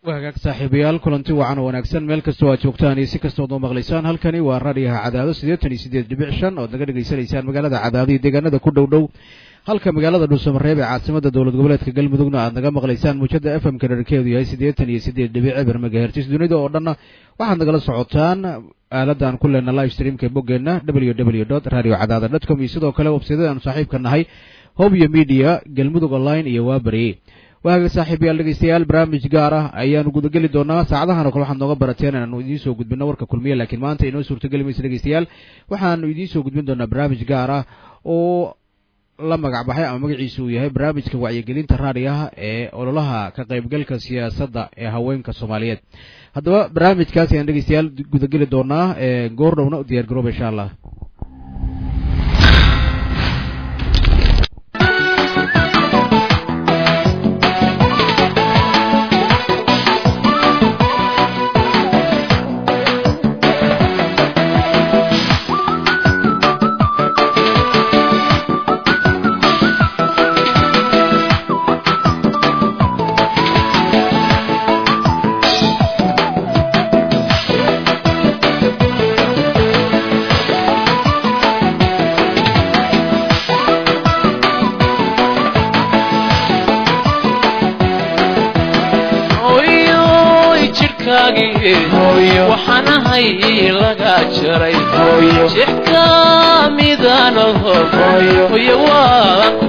waa hagaag saaxiibayaal kulanti wacan oo wanaagsan meel kastoo aad joogtaan iyo si kastood noo maqlaysaan halkani waa raadiyaha cadaado siddeetan iyo siddeed dhibic shan ood naga dhegaysanaysaan magaalada cadaado iyo deegaanada ku dhow dhow halka magaalada dhuusamareeb ee caasimada dowlad goboleedka galmudugna aad naga maqlaysaan muujada f m ka dherarkeedu yahay siddeetan iyo siddeed dhibic eber megahertis dunida oo dhanna waxaad nagala socotaan aaladan ku leenna live streamka boggeenna w w dot radio cadaada dot com iyo sidoo kale websaydyada aanu saaxiibka nahay hobyo media galmudug online iyo waabarye waaga saaxiibayaal dhegeystayaal barnaamij gaar ah ayaanu gudageli doonaa saacadahan oo kale waxaad nooga barateen inaanu idiin soo gudbino warka kulmiya laakiin maanta inoo suurtogeli maysa dhegeystayaal waxaanu idiin soo gudbin doonaa barnaamij gaar ah oo la magac baxay ama magaciisu uu yahay barnaamijka wacyigelinta raadiyaha ee ololaha ka qaybgalka siyaasadda ee haweenka soomaaliyeed haddaba barnaamijkaas ayaan dhegeystayaal gudageli doonaa goor dhowna u diyaar garooba insha allah waxaan ahay laga jaray jix ka midaan oho hoyo waan ku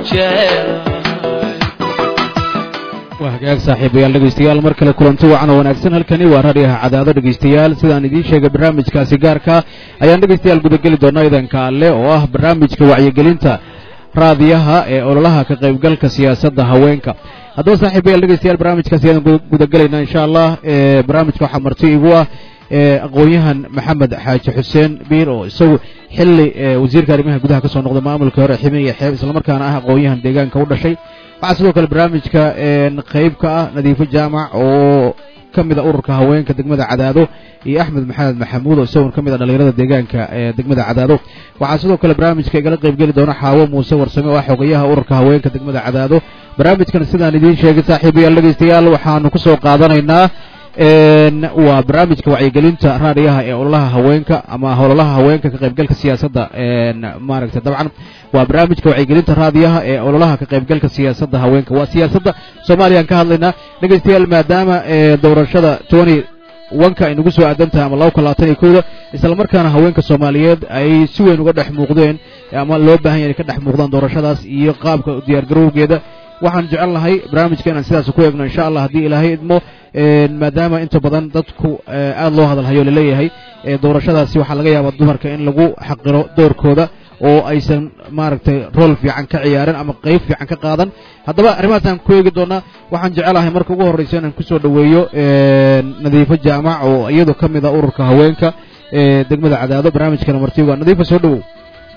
waa hagaag saaxiibayaal dhegeystayaal mar kale kulanti wacan oo wanaagsan halkani waa raadiyaha cadaado dhegeystayaal sidaan idiin sheegay barnaamijkaasi gaarka ayaan dhegeystayaal gudageli doonaa idanka alle oo ah barnaamijka wacyigelinta raadiyaha ee ololaha ka qaybgalka siyaasadda haweenka haddaba saaxiibayaal dhegeystayaal barnaamijkaasi ayaan gudagelaynaa insha allah barnaamijka waxaa marti igu ah aqoon-yahan maxamed xaaji xuseen biir oo isagu xilli wasiirka arrimaha gudaha ka soo noqday maamulka hore xime iyo xeeb islamarkaana ah aqoon-yahan deegaanka u dhashay waxaa sidoo kale barnaamijka qeyb ka ah nadiifo jaamac oo ka mid a ururka haweenka degmada cadaado iyo axmed maxamed maxamuud oo isagoon ka mid a dhalinyarada deegaanka ee degmada cadaado waxaa sidoo kale barnaamijka igala qeybgeli doona xaawo muuse warsame oo ah xogayaha ururka haweenka degmada cadaado barnaamijkan sidaan idiin sheegay saaxiibayaal dhegeystayaal waxaanu kusoo qaadanaynaa waa barnaamijka wacyigelinta raadiyaha ee ololaha haweenka ama ololaha haweenka ka qaybgalka siyaasadda maaragtay dabcan waa barnaamijka wacyigelinta raadiyaha ee ololaha ka qaybgalka siyaasadda haweenka waa siyaasadda soomaaliyaan ka hadlaynaa dhegeystayaal maadaama doorashada tony wanka ay nagu soo aadan tahay ama laba kun labaatan iyo kowda islamarkaana haweenka soomaaliyeed ay si weyn uga dhex muuqdeen ama loo baahan ya inay ka dhex muuqdaan doorashadaas iyo qaabka diyaargarowgeeda waxaan jecel lahay barnaamijka inaan sidaas ku eegno insha allah haddii ilaahay idmo maadaama inta badan dadku aada loo hadalhayo laleeyahay doorashadaasi waxaa laga yaabaa dumarka in lagu xaqiro doorkooda oo aysan maaragtay rool fiican ka ciyaarin ama qeyb fiican ka qaadan haddaba arrimahaasaan ku eegi doonaa waxaan jecelahay marka ugu horreysa inaan kusoo dhoweeyo nadiifo jaamac oo iyadu ka mid a ururka haweenka ee degmada cadaado barnaamijkana martiga nadiifa soo dhowow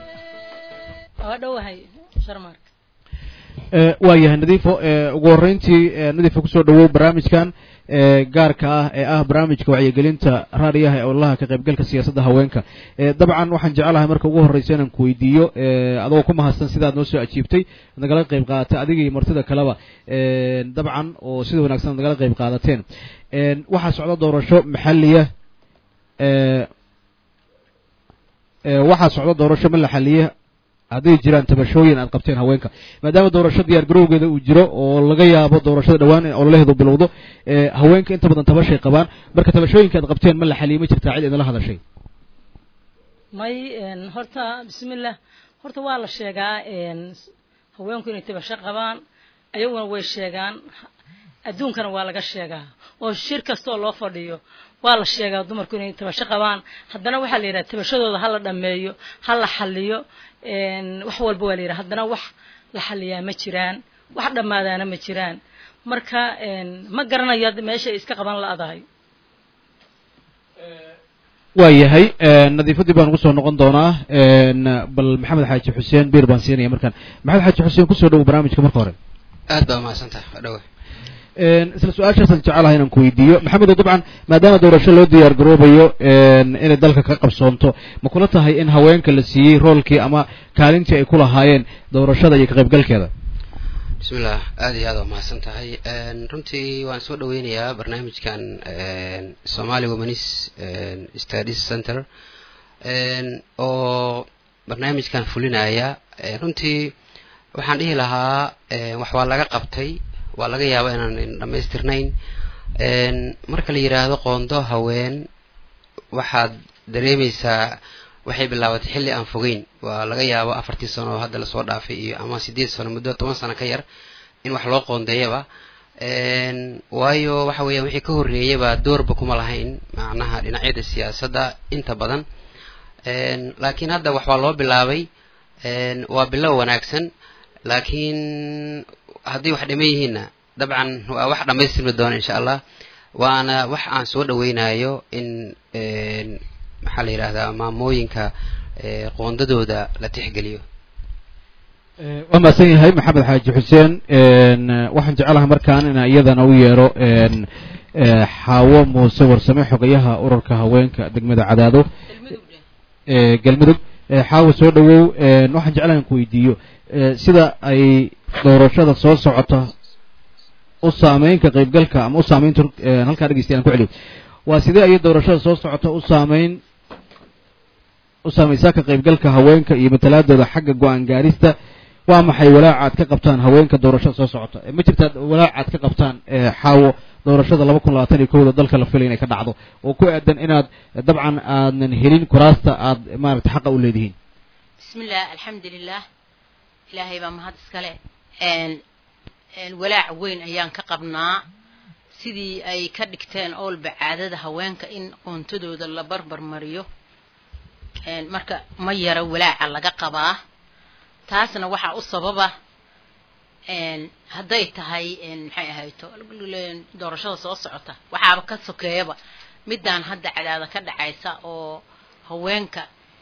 waa yahay nadiifo ugu horreyntii nadiifa kusoo dhowow barnaamijkan gaarka ah ee ah barnaamijka wacyigelinta raadiyaha ee ololaha ka qaybgalka siyaasadda haweenka dabcan waxaan jecelahay marka ugu horreysa inaan ku weydiiyo adagoo ku mahadsan sidaad noo soo ajiibtay nagala qayb qaadatay adiga iyo martida kaleba dabcan oo sida wanaagsan ad nagala qayb qaadateen waxaa socda doorasho maxaliya waxaa socda doorasho ma la xaliye hadday jiraan tabashooyin aad qabteen haweenka maadaama doorasho diyaar garowgeeda uu jiro oo laga yaabo doorashada dhawaan in ololaheedu bilowdo haweenka inta badan tabashay qabaan marka tabashooyinka aad qabteen ma la xaliye ma jirtaa cid idinla hadashay may horta bismillah horta waa la sheegaa haweenku inay tabasho qabaan ayaguna way sheegaan adduunkana waa laga sheegaa oo shir kasta oo loo fadhiyo waa la sheegaa dumarku inay tabasho qabaan haddana waxaa la yidhaha tabashadooda ha la dhameeyo ha la xaliyo wax walba waa la yidhaha haddana wax la xaliyaa ma jiraan wax dhammaadaana ma jiraan marka ma garanayo meesha ay iska qaban la-dahay waa yahay nadiifadii baan ugu soo noqon doonaa bal maxamed xaaji xuseen biir baan siinaya markaan maxamed xaaji xuseen kusoo dhowo barnaamijka marka hore aad baa mahadsantahay waa dhawe isla su-aashaasaan jecelahay inaan ku weydiiyo maxamedo dabcan maadaama doorasho loo diyaar garoobayo inay dalka ka qabsoonto ma kula tahay in haweenka la siiyey roolkii ama kaalintii ay ku lahaayeen doorashada iyo ka qaybgalkeeda bismillah aada iyo aada waa mahadsan tahay runtii waan soo dhaweynayaa barnaamijkan somali womanis studies center oo barnaamijkan fulinaya runtii waxaan dhihi lahaa wax waa laga qabtay waa laga yaaba inaan dhamaystirnayn marka la yidhaahdo qoondo haween waxaad dareemeysaa waxay bilaabatay xilli aan fogeyn waa laga yaabo afartii sano oo hadda lasoo dhaafay iyo ama sideed sano muddo toban sano ka yar in wax loo qoondeeyaba waayo waxa weeyaan wixii ka horreeyaba doorba kuma lahayn macnaha dhinacyada siyaasadda inta badan laakiin hadda wax waa loo bilaabay waa bilow wanaagsan laakiin haddii wax dhiman yihiinna dabcan waa wax dhamaystirmi doona insha allah waana wax aan soo dhaweynayo in maxaa la yidhahdaa maamooyinka qoondadooda la tixgeliyo waa mahadsan yahay maxamed xaaji xuseen waxaan jecelahay markaan inaan iyadana u yeero xaawo muuse warsame xogayaha ururka haweenka degmada cadaado galmudug xaawo soo dhawow waxaan jeclahay in ku weydiiyo sida ay doorashada soo socota u saameyn ka qaybgalka ama u saameynta halkaa dhegeystayalan ku celiyo waa sidee ayay doorashada soo socota u saameyn u saameysaa ka qaybgalka haweenka iyo matalaadooda xagga go-aan gaarista waa maxay walaaca aad ka qabtaan haweenka doorashada soo socota ma jirtaa walaaca aad ka qabtaan xaawo doorashada laba kun labaatan iyo kowda dalka la filay inay ka dhacdo oo ku aadan inaad dabcan aadan helin kuraasta aad maaragtay xaqa u leedihiin bismillah alxamdulilah ilaahay baa mahad iskale walaac weyn ayaan ka qabnaa sidii ay ka dhigteen oolba caadada haweenka in qoontadooda la barbar mariyo marka ma yaro walaaca laga qabaa taasna waxaa u sababa hadday tahay maxay ahayto doorashada soo socota waxaaba ka sokeeyaba midaan hadda cadaada ka dhacaysa oo haweenka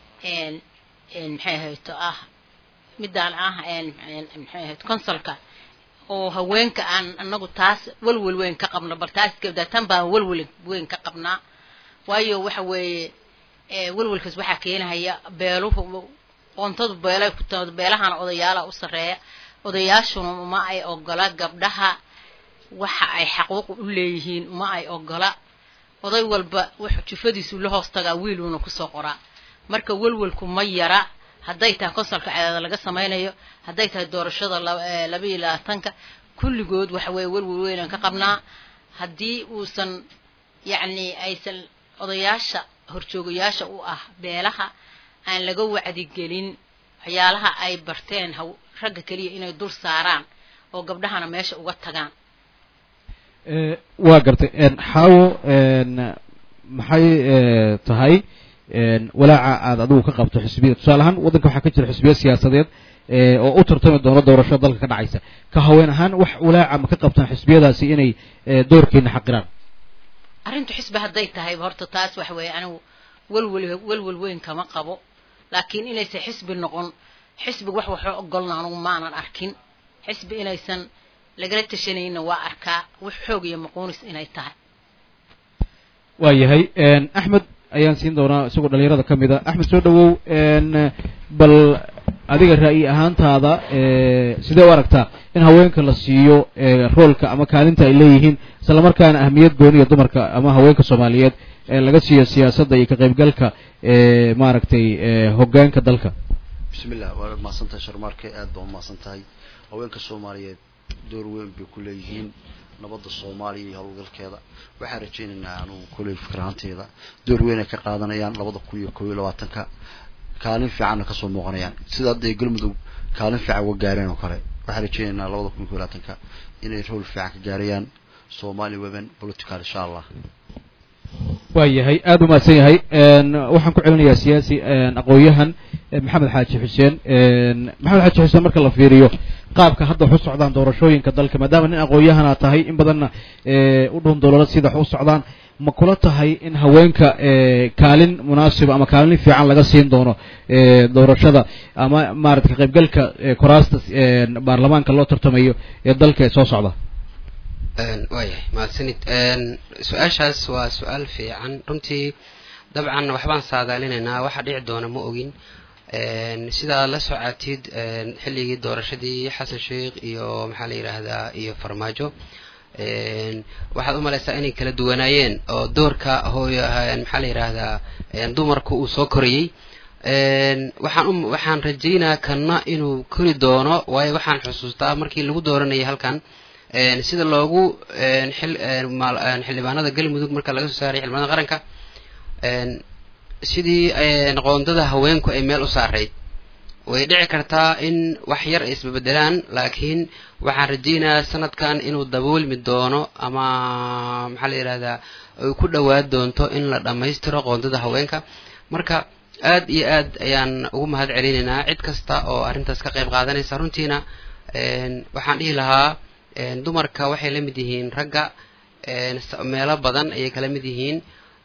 maxay ahayto ah midaan ah maxay ahayto consulka oo haweenka aan anagu taas welwel weyn ka qabno bal taas gabdaa tan baan welwel weyn ka qabnaa waayo waxa weeye welwelkaas waxaa keenahaya beeluhu qoontadu beelay ku timaado beelahana odayaala u sarreeya odayaashuna uma ay ogola gabdhaha waxa ay xaquuq u leeyihiin uma ay ogola oday walba wuxuu jufadiisu la hoos tagaa wiiluuna kusoo qoraa marka welwelku ma yara hadday tahay konsolka cadaada laga samaynayo hadday tahay doorashada laba iyo labaatanka kulligood waxa weeye welwel weynaan ka qabnaa haddii uusan yacni aysan odayaasha horjoogayaasha u ah beelaha aan laga wacdigelin waxyaalaha ay barteen haw ragga keliya inay dul saaraan oo gabdhahana meesha uga tagaan waa gartay xaawo maxay tahay walaaca aad adigu ka qabto xisbiya tusaale ahaan waddanka waxaa ka jira xisbiya siyaasadeed oo u tartami doono doorashada dalka ka dhacaysa ka haween ahaan wax walaaca ma ka qabtaan xisbiyadaasi inay doorkeena xaqiraan arrintu xisbi hadday tahay horta taas waxa weeye anigu welwel welwel weyn kama qabo laakiin inaysan xisbi noqon xisbi wax waxoo ogolna anugu maanan arkin xisbi inaysan lagala tashanayna waa arkaa wax xoog iyo maquunis inay tahay waa yahay axmed ayaan siin doonaa isagoo dhalinyarada ka mid a axmed soo dhawow bal adiga ra'yi ahaantaada sidee u aragtaa in haweenka la siiyo roolka ama kaalinta ay leeyihiin isla markaana ahmiyad gooniya dumarka ama haweenka soomaaliyeed laga siiyo siyaasadda iyo ka qaybgalka maaragtay hoggaanka dalka bismillah waad mahadsan tahay sharmaarke aad baa umahadsan tahay haweenka soomaaliyeed door weyn bay ku leeyihiin nabadda soomaaliya iyo howlgalkeeda waxaan rajaynaynaa anugu koley fikir ahaanteeda door weyn ay ka qaadanayaan labada kun iyo kob iyo labaatanka kaalin fiicanna kasoo muuqanayaan sida hadda ay galmudug kaalin fiican uga gaareen oo kale waxaan rajaynaynaa labada kun iyo kob iyo labaatanka inay rool fiican ka gaarayaan somali women political insha allah waa yahay aada u mahadsan yahay waxaan ku celinayaa siyaasi aqoon-yahan maxamed xaaji xuseen maxamed xaaji xuseen marka la fiiriyo qaabka hadda wax u socdaan doorashooyinka dalka maadaama nin aqoon-yahan aad tahay in badanna u dhun dolola sida wax u socdaan ma kula tahay in haweenka kaalin munaasiba ama kaalin fiican laga siin doono doorashada ama maarata ka qaybgalka koraasta baarlamaanka loo tartamayo ee dalka ee soo socda waayahay mahadsanid su-aashaas waa su-aal fiican runtii dabcan waxbaan saadaalinaynaa waxa dhici doona ma ogin sidaa la socotid xilligii doorashadii xasan sheikh iyo maxaa la yidhaahdaa iyo farmaajo waxaad u malaysaa inay kala duwanaayeen oo doorka hooy maxaa la yidhaahdaa dumarku uu soo korayey waxaan u waxaan rajaynaa kanna inuu kori doono waayo waxaan xusuustaa markii lagu dooranayay halkan sida loogu xildhibaanada galmudug marka laga soo saaray xildhibaanada qaranka sidii qoondada haweenku ay meel u saarayd way dhici kartaa in wax yar ay isbabedelaan laakiin waxaan rajaynayaa sanadkan inuu daboolmi doono ama maxaa la yidhahdaa ay ku dhowaad doonto in la dhammaystiro qoondada haweenka marka aad iyo aad ayaan ugu mahad celinaynaa cid kasta oo arrintaas ka qayb qaadanaysa runtiina waxaan dhihi lahaa dumarka waxay la mid yihiin ragga meelo badan ayay kala mid yihiin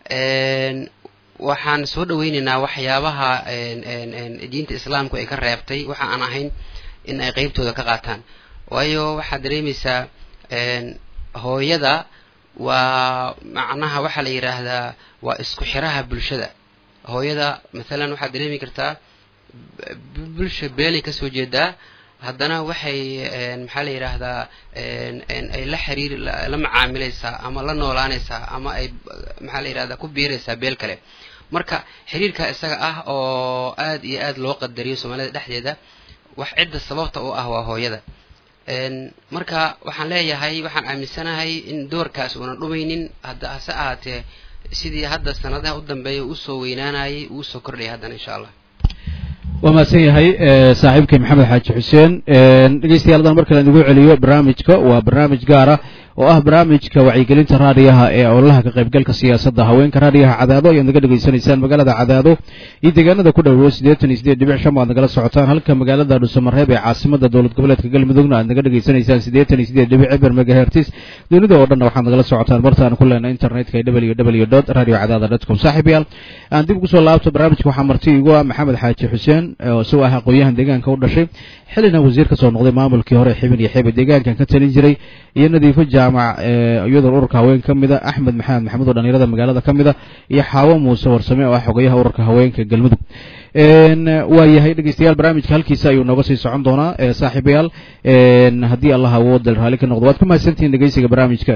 waxaan soo dhaweynaynaa waxyaabaha diinta islaamku ay ka reebtay waxa aan ahayn in ay qeybtooda ka qaataan waayo waxaad dareemaysaa hooyada waa macnaha waxaa la yidhaahdaa waa isku xiraha bulshada hooyada mathalan waxaad dareemi kartaa bulsha beelay kasoo jeedaa haddana waxay maxaa la yidhaahdaa ay la xiriir la macaamilaysaa ama la noolaanaysaa ama ay maxaa la yidhahdaa ku biiraysaa beel kale marka xiriirka isaga ah oo aad iyo aad loo qadariyo soomaalida dhexdeeda wax cidda sababta u ah waa hooyada marka waxaan leeyahay waxaan aaminsanahay in doorkaas uunan dhumaynin hadda hase ahaatee sidii hadda sanadaha u dambeeya usoo weynaanayay uu usoo kordhaya haddana insha allah waa mahadsan yahay saaxiibkay maxamed xaaji xuseen dhegeystayaal haddaan mar kale idigu celiyo barnaamijka waa barnaamij gaara oo ah barnaamijka wacyigelinta raadiyaha ee ololaha ka qaybgalka siyaasadda haweenka raadiyaha cadaado ayaad naga dhegaysanaysaan magaalada cadaado iyo deegaanada ku dhowo siddeetan iyo siddeed dhibic shan baad nagala socotaan halka magaalada dhuusamareeb ee caasimada dowlad goboleedka galmudugna aad naga dhegaysanaysaan siddeetan iyo siddeed dhibic eber megahertis dunida oo dhanna waxaad nagala socotaan martaan ku leenay internetka ee w w dot radio cadaada dot com saaxiib yaal aan dib ugu soo laabto barnaamijka waxaa marti igu ah maxamed xaaji xuseen oo isagu ah aqoon-yahan deegaanka u dhashay xilina wasiir ka soo noqday maamulkii hore xibin iyo xebe deegaankan ka talin jiray iyo nadiifo jaamac iyadoo ururka haween ka mid a axmed maxamed maxamuud oo dhalinyarada magaalada ka mid a iyo xaawo muuse warsame oo ah xogayaha ururka haweenka galmudug waa yahay dhegeystayaal barnaamijka halkiisa ayuu nooga sii socon doonaa saaxiibayaal haddii allah awoodal raalli ka noqdo waad ku mahadsantihiin dhegeysiga barnaamijka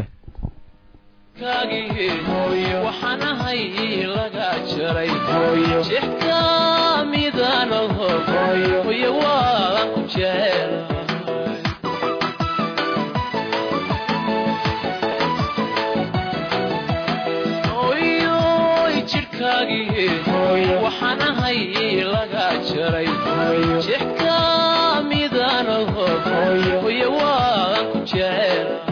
waxaan ahay laga jaray jixka midaan hoyo waan ku jecelahay oyoy jidhkaagii waxaan ahay laga jaray jixka midaan hoyo waan ku jecelahay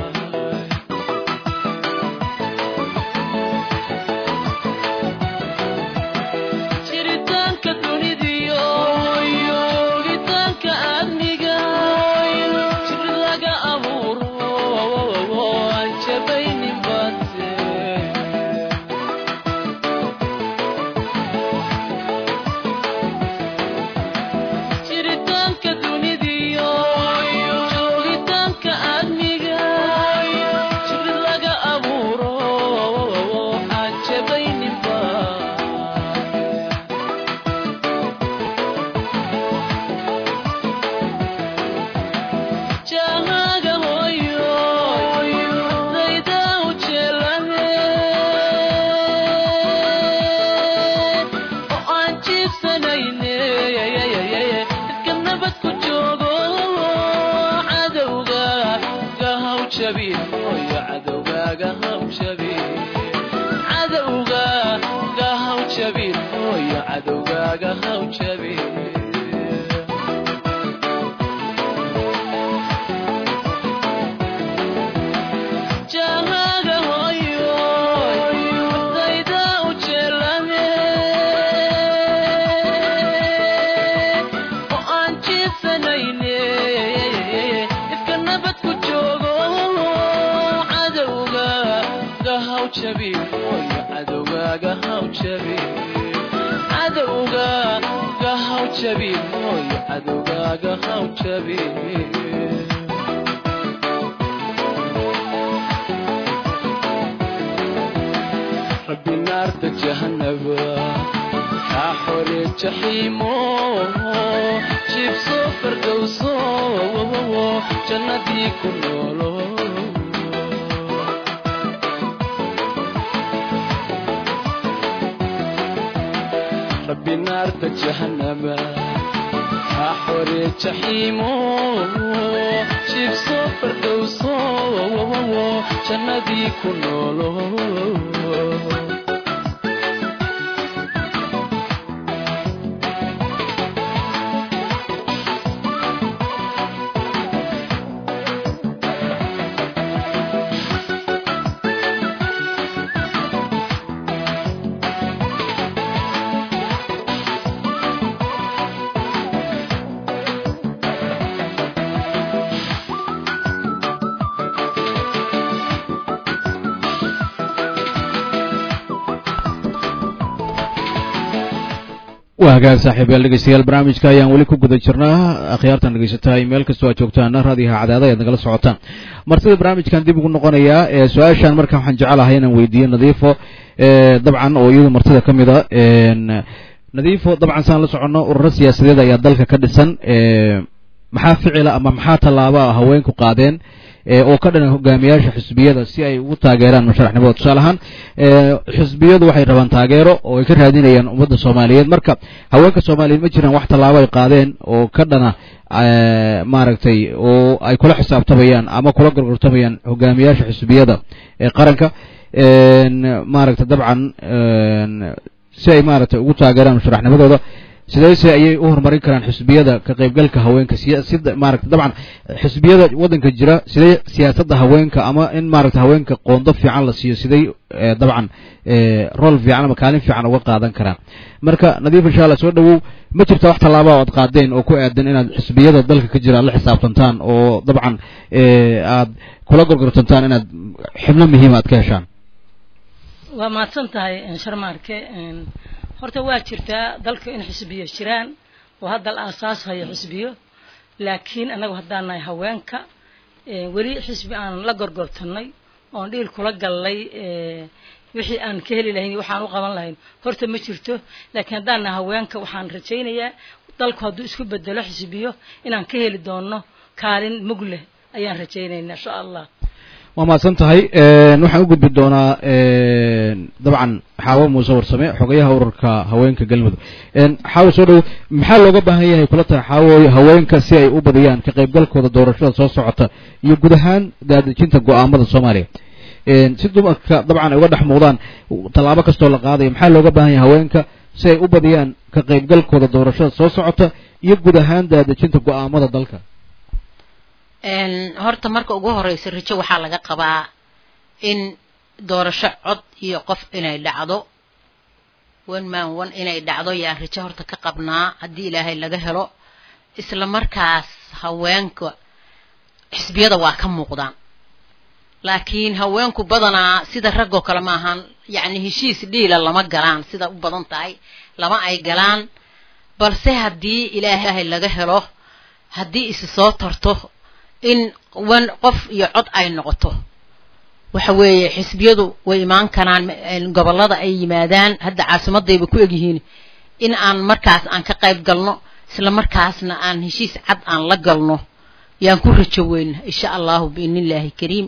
jiritaanka dunidiyo yoogitaanka aadmiga jir laga abuuro aan jabaynin base jiritaanka dunidiyo joogitaanka aadmiga jir laga abuuro aan jabaynin base jahaaga hooyo dayda u jeelane oo aan jiibsanayne dadka nabad ku joogo cadowga gahaw jabin hooyo cadowgaaga haw jabin cadowga gahaw jabin hooyo cadowgaaga haw jabin jahaaga hooyo dayda u jeelane oo aan jiibsanayne ifka nabad ku joogo cadowga gahaw jabin hooyo cadowgaaga haw jabin cadowga gahaw jabin hooyo cadowgaaga haw jabin rabbi naarta jahanaba kaa xore jaxiimo jibso fardowso jannadii ku noolo rabbi naarta jahannama ha xore jaxiimo jibso fardowso jannadii ku noolo waa hagaag saaxiibayaal dhegeystayaal barnaamijka ayaan weli ku guda jirnaa akhyaartan dhegeysataa meel kastoo aad joogtaan raadiyaha cadaada ayaad nagala socotaan martida barnaamijkan dib ugu noqonayaa ee su-aashan marka waxaan jecelahay inaan weydiiyo nadiifo dabcan oo iyadu martida ka mid a nadiifo dabcan saan la soconno ururo siyaasadeed ayaa dalka ka dhisan maxaa ficila ama maxaa tallaaba haweenku qaadeen oo ka dhanan hogaamiyaasha xisbiyada si ay ugu taageeraan musharaxnimada tusaale ahaan xisbiyadu waxay rabaan taageero oo ay ka raadinayaan ummadda soomaaliyeed marka haweenka soomaaliyeed ma jiraan wax tallaabo ay qaadeen oo ka dhana maaragtay oo ay kula xisaabtamayaan ama kula gorgortamayaan hogaamiyaasha xisbiyada ee qaranka maaragtay dabcan si ay maaragtay ugu taageeraan musharaxnimadooda sideese ayay u horumarin karaan xisbiyada ka qaybgalka haweenka siyasada maaragta dabcan xisbiyada waddanka jira sidee siyaasadda haweenka ama in maaragta haweenka qoondo fiican la siiyo siday dabcan rol fiican ama kaalin fiican uga qaadan karaan marka nadiif insha allah soo dhawow ma jirta wax tallaaba o aad qaadeen oo ku aadan inaad xisbiyada dalka ka jira aad la xisaabtantaan oo dabcan aad kula gorgortantaan inaad xibno muhiima aad ka heshaan waa mahadsan tahay sharmaarke horta waa jirtaa dalka in xisbiyo jiraan oo hadda la aasaas hayo xisbiyo laakiin annagu haddaan nahay haweenka weli xisbi aan la gorgortanay oon dhiil kula gallay wixii aan ka heli lahayn waxaan u qaban lahayn horta ma jirto laakiin haddaan nahay haweenka waxaan rajaynayaa dalku hadduu isku bedelo xisbiyo inaan ka heli doono kaalin mug leh ayaan rajaynaynaa insha allah waa mahadsan tahay waxaan u gudbi doonaa dabcan xaawo muuse warsame xogayaha ururka haweenka galmudug xaawo soo dhow maxaa looga baahan yahay kula tahay xaawo haweenka si ay u badiyaan ka qaybgalkooda doorashada soo socota iyo guud ahaan daadejinta go-aamada soomaaliya si dumarka dabcan ay uga dhex muuqdaan tallaabo kastoo la qaadayo maxaa looga baahan yahay haweenka si ay u badiyaan ka qaybgalkooda doorashada soo socota iyo guud ahaan daadejinta go-aamada dalka horta marka ugu horeysa rajo waxaa laga qabaa in doorasho cod iyo qof inay dhacdo one man one inay dhacdo yaan rajo horta ka qabnaa haddii ilaahay laga helo isla markaas haweenka xisbiyada waa ka muuqdaan laakiin haweenku badanaa sida raggoo kale ma ahaan yacni heshiis dhiila lama galaan sida u badan tahay lama ay galaan balse haddii ilaahay laga helo haddii isi soo tarto in wan qof iyo cod ay noqoto waxa weeye xisbiyadu way imaan karaan gobollada ay yimaadaan hadda caasimadayba ku egyihiin in aan markaas aan ka qayb galno isla markaasna aan heshiis cad aan la galno yaan ku rajo weyna insha allahu biidnillaahi kariim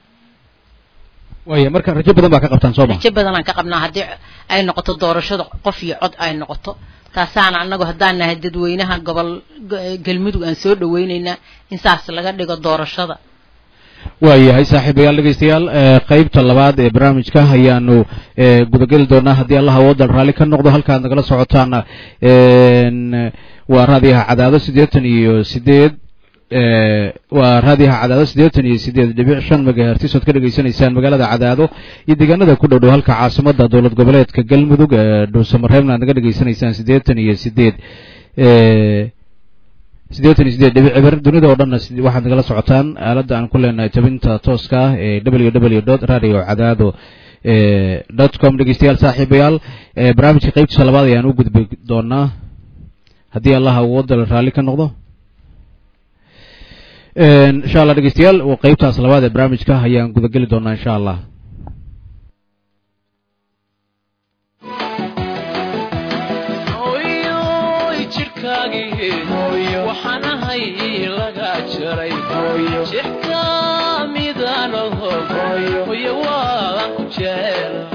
waaya marka rajo badan baa ka qabtaan soo ma rajo badan aan ka qabnaa haddii ay noqoto doorashada qof iyo cod ay noqoto taasaana annagu haddaan nahay dadweynaha gobol galmudug aan soo dhaweyneynaa in saas laga dhigo doorashada waayahay saaxiibayaal dhegeystayaal qeybta labaad ee barnaamijka ayaanu gudageli doonaa haddii allah awoodan raalli ka noqdo halkaad nagala socotaana waa raadiyaha cadaado siddeetan iyo sideed waa raadiyaha cadaado siddeetan iyo sideed dhibic shan megahertis ood ka dhegeysanaysaan magaalada cadaado iyo deegaanada ku dhow dhow halka caasimada dowlad goboleedka galmudug ee dhuusamareebna aad naga dhegeysanaysaan siddeetan iyo sideed siddeetan iyo sideed dhibic cibar dunida oo dhanna waxaad nagala socotaan aaladda aan ku leenahay tabinta tooska ah ee w w dot radio cadaado dot com dhegeystayaal saaxiibayaal barnaamijka qeybtiisa labaad ayaan u gudbi doonaa haddii allah awooda raalli ka noqdo insha allah dhegeystayaal qeybtaas labaad ee barnaamijka ayaan gudageli doonaa insha allah jidhkaagii hooyo waxaan ahay laga jaray hooyo jidhka midaan oho hooyo hooyo waan ku jecelahay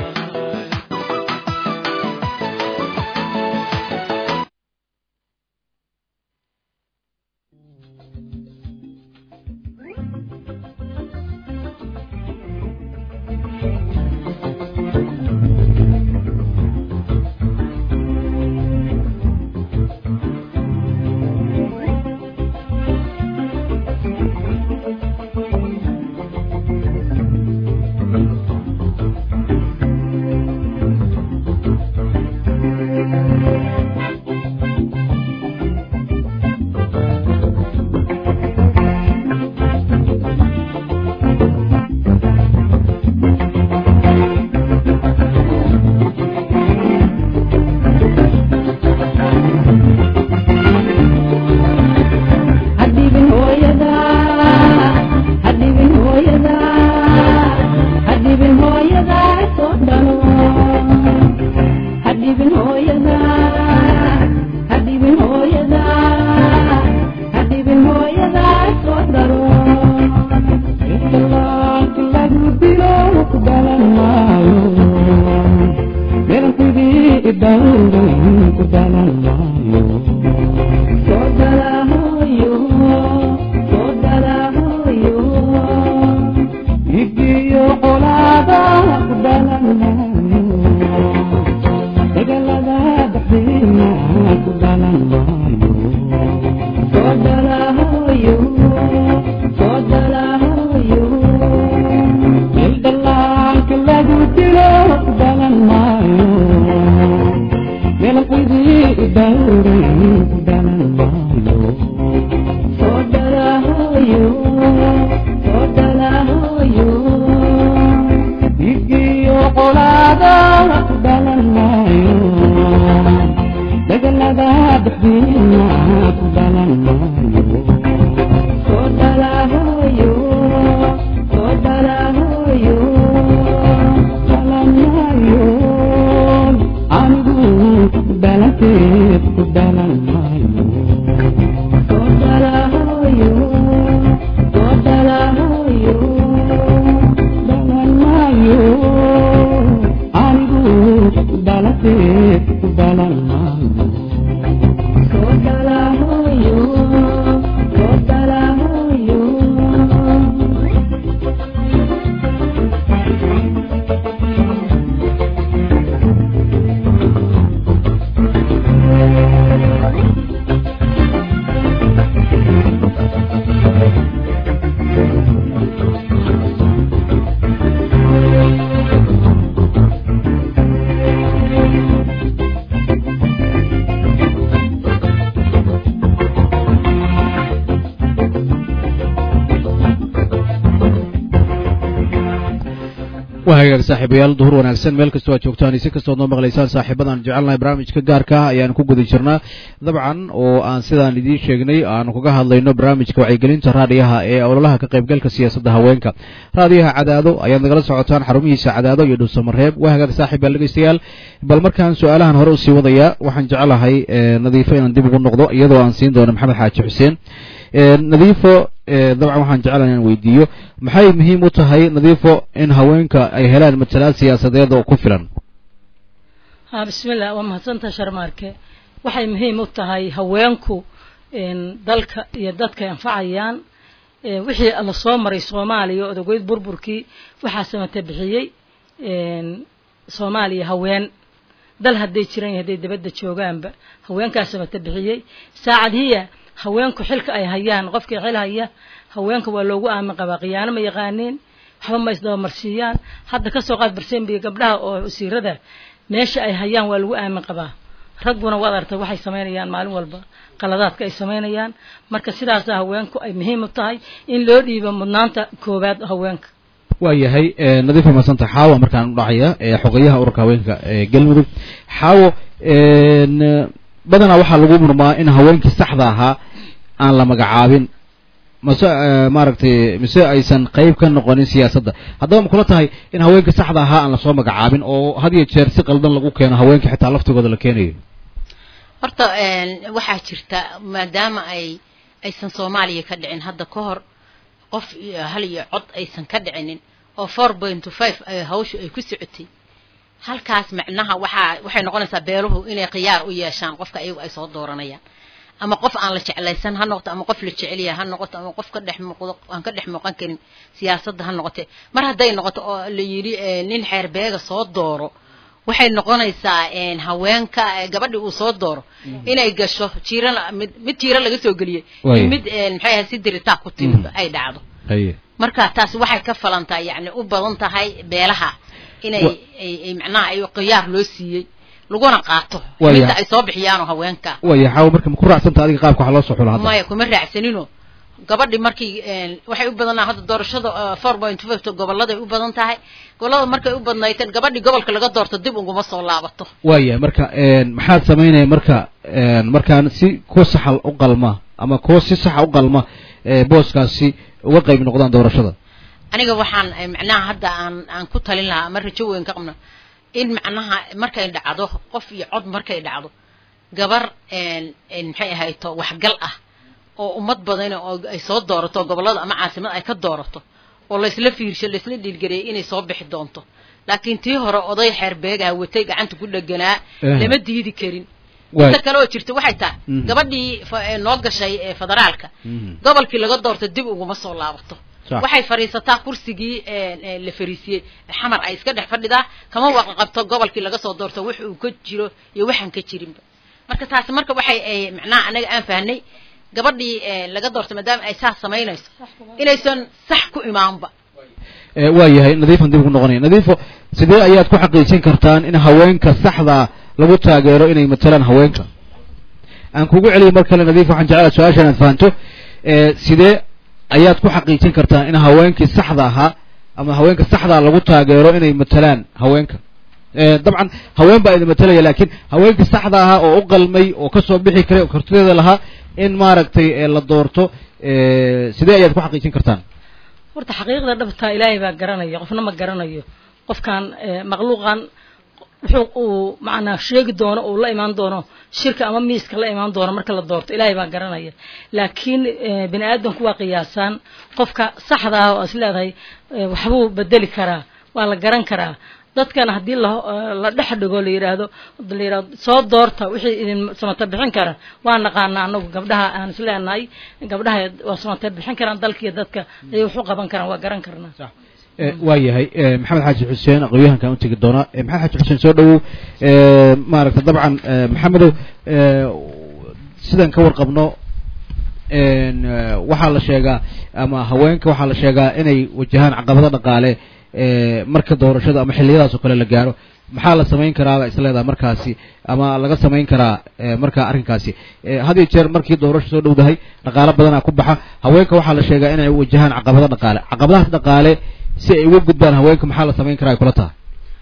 hadibin hooyada hadibin hooyada hadibin hooyada soo dhalo hadibin hooyada hadibin hooyada hadibin hooyada soo dhalo islaanka lagu dilo ku dhalan maayo meelkudii idhawran ku dhalan maayo soo dhalahoyo soo dhalahoyo igiyo qolaada ku dhalan maayo degalada dhexdiina ku dhalan maayo soo dhalahoyo soo dhalahoyo meel dhallaanka lagu dilo ku dhalan maayo meelqidii dhawran ku dhalan maayo soo dhalahoyo soo dhalahoyo igiyo qolaada ku dhalan maayo degalada dhexdiina ku dhalan maayo soo dhalahoyo soo dhalahoyo dhalan maayo anigu dhalanteed ku dhalan maayo soo dhalahoyo soo dhalahoyo dhalan maayo anigu dhalanteed ku dhalan maayo soo dhalahoyo soo dhalahoyo waa hagaag saaxiibayaal duhur wanaagsan meel kastoo aad joogtaan si kastood noo maqlaysaan saaxiibadan jecelnahay barnaamijka gaarka ah ayaan ku guda jirnaa dabcan oo aan sidaan idiin sheegnay aanu kaga hadlayno barnaamijka wacyigelinta raadiyaha ee ololaha ka qaybgalka siyaasadda haweenka raadiyaha cadaado ayaad nagala socotaan xarumihiisa cadaado iyo dhuusamareeb waa hagaag saaxiibayaal dhegeystayaal bal markaan su-aalahan hore usii wadayaa waxaan jecelahay nadiifo inaan dib ugu noqdo iyadoo aan siin doono maxamed xaaji xuseen nadiifo dabcan waxaan jecelahay inaan weydiiyo maxay muhiim u tahay nadiifo in haweenka ay helaan matalaad siyaasadeed oo ku filan ha bismillah waa mahadsantaha sharmaarke waxay muhiim u tahay haweenku dalka iyo dadka anfacayaan wixii la soo maray soomaaliya odogeyd burburkii waxaa samata bixiyey soomaaliya haween dal hadday jiran iyo hadday dabadda joogaanba haweenkaa samata bixiyey saacadhiya haweenku xilka ay hayaan qofkii xil haya haweenka waa loogu aamin qabaa khiyaano ma yaqaaniin waxba ma isdabamarsiiyaan hadda kasoo qaad barsembiga gabdhaha oo wasiirada meesha ay hayaan waa lagu aamin qabaa ragguna waad artay waxay samaynayaan maalin walba qaladaadka ay samaynayaan marka sidaasa haweenku ay muhiim u tahay in loo dhiibo mudnaanta koowaad haweenka waa yahay nadiifa madsanta xaawa markaan u dhacaya xogayaha ururka haweenka ee galmudug xaawo badanaa waxaa lagu murmaa in haweenkii saxda ahaa aan la magacaabin mase maaragtay mise aysan qayb ka noqonin siyaasadda haddaba ma kula tahay in haweenkii saxda ahaa aan lasoo magacaabin oo had iyo jeer si qaldan lagu keeno haweenkii xitaa laftigooda la keenayo horta een, waxaa jirta maadaama ay aysan soomaaliya ka dhicin hadda ka hor qof iyo hal iyo cod aysan ka dhicinin oo four point to five ay hawshu ay ku socotay halkaas macnaha waxaa waxay noqonaysaa beeluhu inay khiyaar u yeeshaan qofka ayagu ay soo dooranayaan ama qof aan la jeclaysan ha noqoto ama qof la jecel yahay ha noqoto ama qof ka dhex muuqdo aan ka dhex muuqan karin siyaasadda ha noqote mar hadday noqoto oo la yidhi eh, nin xeer beega soo dooro waxay noqonaysaa een, haweenka eh, gabadhi uu soo dooro inay gasho jiirana mid mid jiiro laga soo geliyey Waayo. iyo mid een, maxay ahayd si diritaa ku timid Mhm. ay dhacdo haye marka taas waxay ka falantaa yacni u badan tahay beelaha inay Wa- ay ay macnaha ay khiyaar loo siiyey laguna qaato Waayo. midda ay soo bixiyaanoo haweenka waaya xaawo marka ma ku raacsanta adiga qaabka waxaa loo soo xula hadda maya kuma raacsanino gabadhi markii een, waxay u badanaa hadda doorashada four point five goboladay u badan tahay gobolada markay u badnayteen gabadhi gobolka laga doorto dib uguma soo laabato waaya marka een, maxaad samaynaya marka een, markaan si ku saxa u qalma ama kuwa si saxa u qalma ee, booskaasi uga qayb noqdaan doorashada aniga waxaan eh, macnaha hadda aan aan ku talin lahaa ama rajo weyn ka qabno in macnaha markay dhacdo qof iyo cod markay dhacdo gabar een een maxay ahayto waxgal ah oo ummad badan oo ay soo doorato gobolada ama caasimad ay ka doorato oo laysla fiirsho laysla dhiilgareeyay inay soo bixi doonto laakiin tii hore oday xeer beegaha watay gacanta ku dheganaa Eh. lama diidi karin Waay. inta kale oo jirta waxay tahay Mhm. gabadhii fa- ee noo gashay ee federaalka Mhm. gobolkii laga doorto dib uguma soo laabato Sax. waxay fadhiisataa kursigii ee, ee, la fariisiyey xamar ay iska dhex fadhidaa kama waqa qabto gobolkii laga soo doorto wax uu ka jiro iyo waxaan ka jirinba marka taasi marka waxay ay macnaha anaga aan fahnay gabadhii ee, laga doorto maadaama ay saas samaynayso inaysan sax ku imaanba Ee, waa yahay nadiifan dib ugu noqonaya nadiifo sidee ayaad ku xaqiijin kartaan in haweenka saxda lagu taageero inay matalaan haweenka aan kugu celiyo mar kale nadiif waxaan jeclaa su-aasha inaad fahanto ee, sidee ayaad ku xaqiijin kartaan in haweenkii saxda ahaa ama haweenka saxdaa lagu taageero inay matalaan haweenka Ee, dabcan haween baa idin matalaya laakiin haweenkii saxda ahaa oo u qalmay oo kasoo bixi karay oo kartideeda lahaa in maaragtay ee, la doorto ee, sidee ayaad ku xaqiijin kartaan horta xaqiiqda dhabtaa ilaahay baa garanaya qofna ma garanayo qofkan eh, makhluuqan wuxuu uu macnaa sheegi doono uu la imaan doono shirka ama miiska la imaan doono marka la doorto ilaahay baa garanaya laakiin eh, bini aadamku waa qiyaasaan qofka saxda ah oo is leedahay eh, waxbuu bedeli karaa waa la garan karaa dadkan haddii la eh, la dhex dhigo la yidhaahdo la yidhahdo soo doorta wixii idin samata bixin kara waa naqaanaa anagu gabdhaha aan is leenahay gabdhaha waa samata bixin karaan dalkiiyo dadka ayay wax u qaban karaan waa garan karnaa Eh, waa yahay eh, maxamed xaaji xuseen aqoonyahankaan u tegi doonaa Eh, maxamed xaaji xuseen soo dhowow eh, maaragta dabcan eh, maxamedow eh, sidaan ka warqabno en, eh, waxaa la sheegaa ama haweenka waxaa la sheegaa inay wajahaan caqabado dhaqaale eh, marka doorashada ama xilliyadaas oo kale la gaaro maxaa la samayn karaaba isleedaha markaasi ama laga samayn karaa eh, markaa arrinkaasi Eh, had iyo jeer markii doorasho soo dhowdahay dhaqaalo badanaa ku baxa haweenka waxaa la sheegaa inay wajahaan caqabado dhaqaale caqabadahaas dhaqaale si ay uga gudbaan haweenka maxaa la samayn karaa ay kula tahay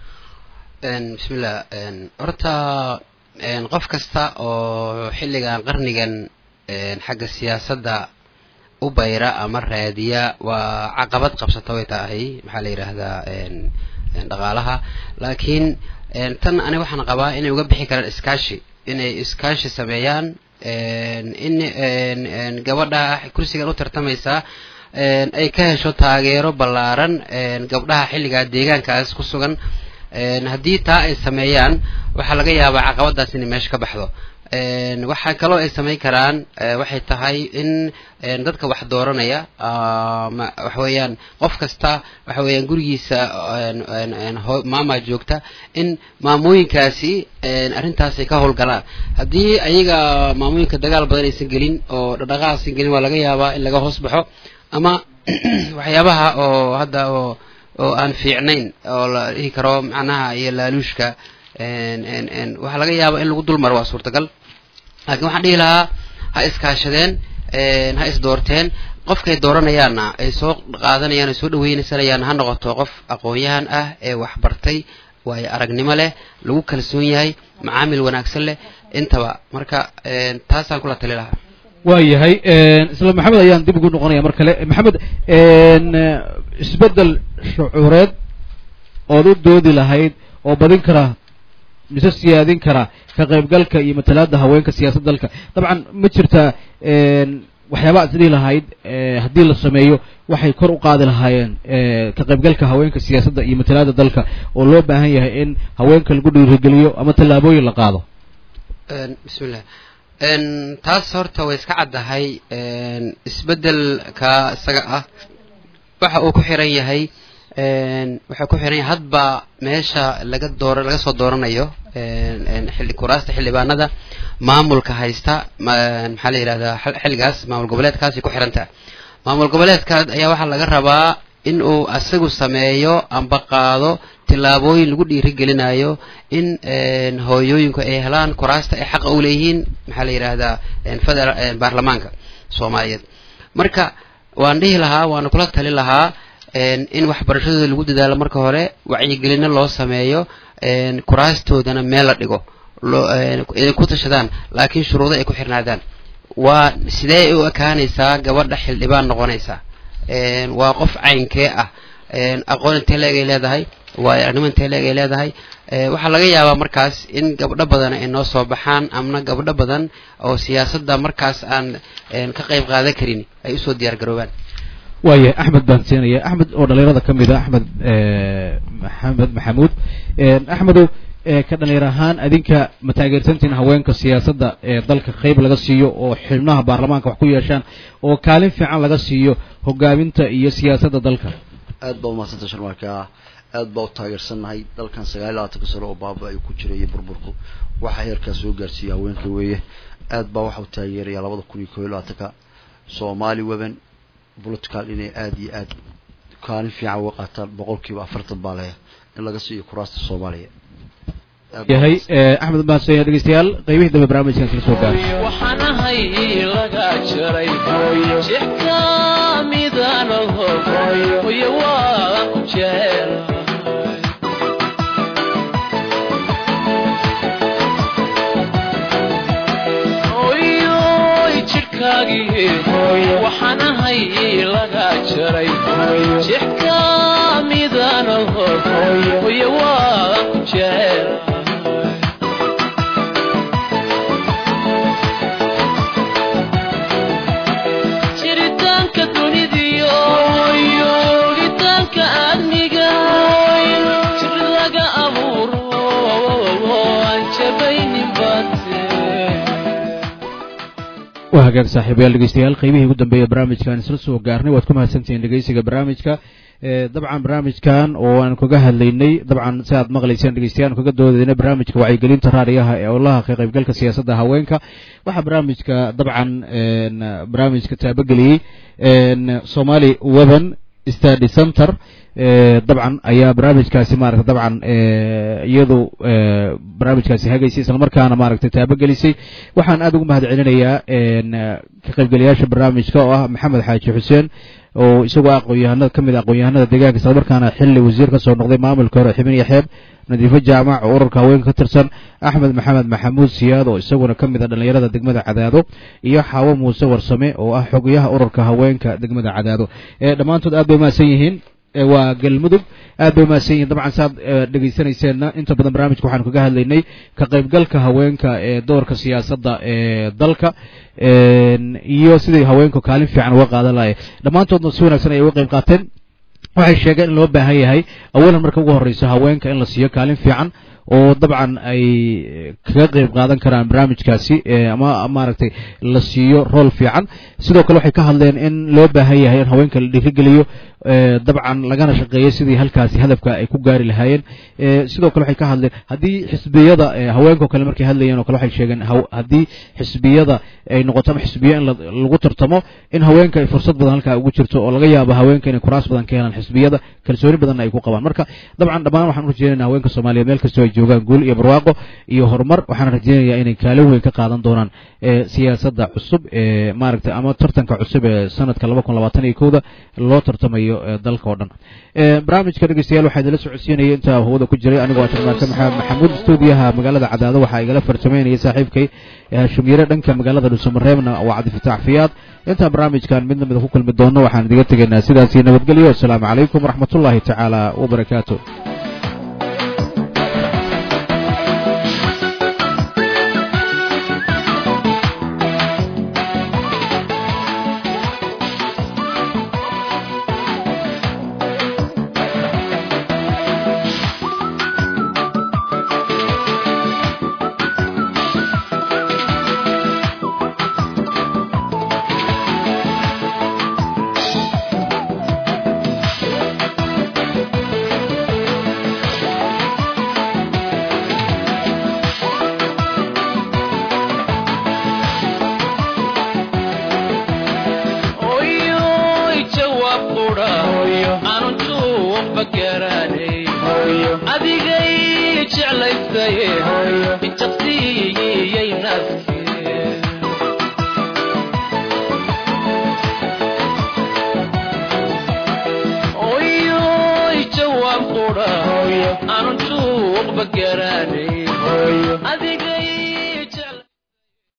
Een, bismillah een, horta een, qof kasta oo xilligan qarnigan een, xagga siyaasadda u bayra ama raadiya waa caqabad qabsata way tahay maxaa la yidhaahdaa een, een, dhaqaalaha laakiin een, tan ani waxaan qabaa inay uga bixi karaan iskaashi inay iskaashi sameeyaan een, in een, een, gabadha kursigan u tartamaysa een, ay ka hesho taageero ballaaran een, gabdhaha xilligaa deegaankaas ku sugan een, haddii taa ay sameeyaan waxaa laga yaabaa caqabadaas inay meesha ka baxdo een, waxaa kaloo ay samayn karaan eh, waxay tahay in een, dadka wax dooranaya ama waxa weeyaan qof kasta waxa weeyaan gurigiisa een, een, een, ho- maama joogta in maamooyinkaasi een, arrintaas ay ka howlgalaan haddii ayaga maamooyinka dagaal badan aysan gelin oo dhaqdhaqaaq aysan gelin waa laga yaabaa in laga hoos baxo ama waxyaabaha oo hadda oo oo aan fiicnayn oo la dhihi karo macnaha iyo laaluushka een, een, een, waxaa laga yaabaa in lagu dulmaro waa suurtagal laakiin waxaan dhihi lahaa ha iskaashadeen een, ha isdoorteen qofkay dooranayaanna ay soo qaadanayaan ay soo dhaweynasanayaan ha noqoto qof aqoon-yahan ah ee waxbartay waayo aragnimo leh lagu kalsoon yahay macaamil wanaagsan leh intaba marka een, taasaan kula tali lahaa waa yahay isla maxamed ayaan dib ugu noqonaya mar kale maxamed en, eh, isbeddel shucuureed ood u doodi lahayd oo badin kara mise siyaadin kara ka qaybgalka iyo matalaada haweenka siyaasadda dalka dabcan ma jirtaa waxyaabaa is dhihi lahayd haddii la sameeyo waxay kor u qaadi lahaayeen ka qaybgalka haweenka siyaasadda iyo matalaada dalka oo loo baahan yahay in haweenka lagu dhiirigeliyo ama tallaabooyin la qaado bismillah taas horta way iska caddahay isbeddelka isaga ah waxa uu ku xiran yahay waxaa ku xiran yahay hadba meesha laga doora laga soo dooranayo xilli kuraasta xildhibaanada maamulka haysta maxaa la yidhahdaa xilligaas maamul goboleedkaasay ku xirantaha maamul goboleedkaas ayaa waxaa laga rabaa in uu asagu sameeyo amba qaado tillaabooyin lagu dhiirigelinayo in hooyooyinku ay helaan kuraasta ay xaqa u leeyihiin maxaa la yidhaahdaa federa baarlamaanka soomaaliyeed marka waan dhihi lahaa waana kula tali lahaa in waxbarashadooda lagu dadaalo marka hore wacyigelino loo sameeyo kuraastoodana meel la dhigo inay ku tashadaan laakiin shuruudo ay ku xirnaadaan waa sidee u ekaanaysaa gabadha xildhibaan noqonaysaa waa qof caynkee ah aqoon intee leeg ay leedahay waayo arnimo intee leeg ay leedahay waxaa laga yaabaa markaas in gabdho badan ay noo soo baxaan amna gabdho badan oo siyaasadda markaas aan ka qayb qaadan karin ay usoo diyaar garoobaan waaya axmed baan siinaya axmed oo dhalinyarada ka mid a axmed maxamed maxamuud axmedow ka dhalinyar ahaan adinka ma taageersantiin haweenka siyaasadda ee dalka qayb laga siiyo oo xubnaha baarlamaanka wax ku yeeshaan oo kaalin fiican laga siiyo hogaaminta iyo siyaasadda dalka aad baa umahadsanta sharmaarka aad baa u taageersannahay dalkan sagaal iyo labaatanka sano oo baaba ay ku jiray iyo burburku waxaa heerkaa soo gaarsiiyay haweenka weeye aad baa waxa u taageeraya labada kun iyo koo iyo labaatanka soomaali weban political inay aada iyo aad kaalin fiican uga qaataan boqolkiiba afartan baa leeya in laga siiyo kuraasta soomaaliya yahay axmed mahadsan dhegeystayaal qaybihii dambe barnaamijkan kala soo gaaro waxaan ahay laga jaray jeex kamidaan oho hoyo waan ku jecel oyoy jidhkaagii waxaan ahay laga jaray jeex kamidaan oho hoyo waan ku jecel jiritaanka dunidiyo ogitaanka aadmiga jir laga abuuro aan jabaynin bate waa hagaag saaxiibayaal dhegeystayaal qaybihii ugu dambeeya barnaamijkan isla soo gaarnay waad ku mahadsantihiin dhegeysiga barnaamijka dabcan barnaamijkan oo aan kaga hadlaynay dabcan si aad maqlayseen dhegeystayaal kaga doodaynay barnaamijka wacyigelinta raadiyaha ee olaha ka qaybgalka siyaasadda haweenka waxaa barnaamijka dabcan barnaamijka taabageliyey somali weban study center dabcan ayaa barnaamijkaasi maarata dabcan iyadu barnaamijkaasi hagaysay islamarkaana maaragtay taabagelisay waxaan aada ugu mahad celinayaa ka qaybgeliyaasha barnaamijka oo ah maxamed xaaji xuseen oo isagoo aqoon-yahanada ka mid a aqoon-yahanada deegaanka islamarkaana xilli wasiir ka soo noqday maamulka hore xibin iyo xeeb nadiifo jaamac oo ururka haweenka ka tirsan axmed maxamed maxamuud siyaad oo isaguna ka mid a dhallinyarada degmada cadaado iyo xaawo muuse warsame oo ah xogayaha ururka haweenka degmada cadaado dhammaantood aad bay umahadsan yihiin waa galmudug aad bay umahadsan yihiin dabcan saaad dhegeysanayseena inta badan barnaamijka waxaanu kaga hadlaynay ka qaybgalka haweenka ee doorka siyaasadda ee dalka iyo sidai haweenku kaalin fiican uga qaadan lahay dhammaantoodna si wanaagsan ay uga qayb qaateen waxay sheegeen in loo baahan yahay awalan marka ugu horreyso haweenka in la siiyo kaalin fiican oo dabcan ay kaga qayb qaadan karaan barnaamijkaasi ama maaragtay la siiyo rool fiican sidoo kale waxay ka hadleen in loo baahan yahay in haweenka la dhiirigeliyo dabcan lagana shaqeeyo sidii halkaasi hadafka ay ku gaari lahaayeen sidoo kale waxay ka hadleen haddii xisbiyada haweenkao kale markay hadlayeen oo kale waxay sheegeen haddii xisbiyada ay noqoto ama xisbiya in lagu tartamo in haweenka ay fursad badan halkaa ugu jirto oo laga yaabo haweenka inay kuraas badan ka helaan xisbiyada kalsooni badanna ay ku qabaan marka dabcan dhammaan waxaan u rajeynayna haweenka soomaaliya meel kastoo ay joogaan guul iyo barwaaqo iyo horumar waxaan rajeynayaa inay kaalin weyn ka qaadan doonaan siyaasadda cusub ee maaragtay ama tartanka cusub ee sanadka laba kun labaatan iyo kowda loo tartamayo dalka oo dhan barnaamijka dhegeystayaal waxaa idinla socodsiinaya intaa hawada ku jiray anigoo ashirmaarka maxamed maxamuud stuudiyaha magaalada cadaado waxaa igala farsameynaya saaxiibkay hashim yare dhanka magaalada dhuusamareebna waa cabdifataax fiyaad intaan barnaamijkan midna mida ku kulmi doono waxaan idiga tegaynaa sidaasi nabadgelyo wasalaamu calaykum waraxmat ullaahi tacaala wabarakaatu ma garanay adigay jeclaystaye injaqsiiyey nafkee oyoy jawaab qudha aanun juuqba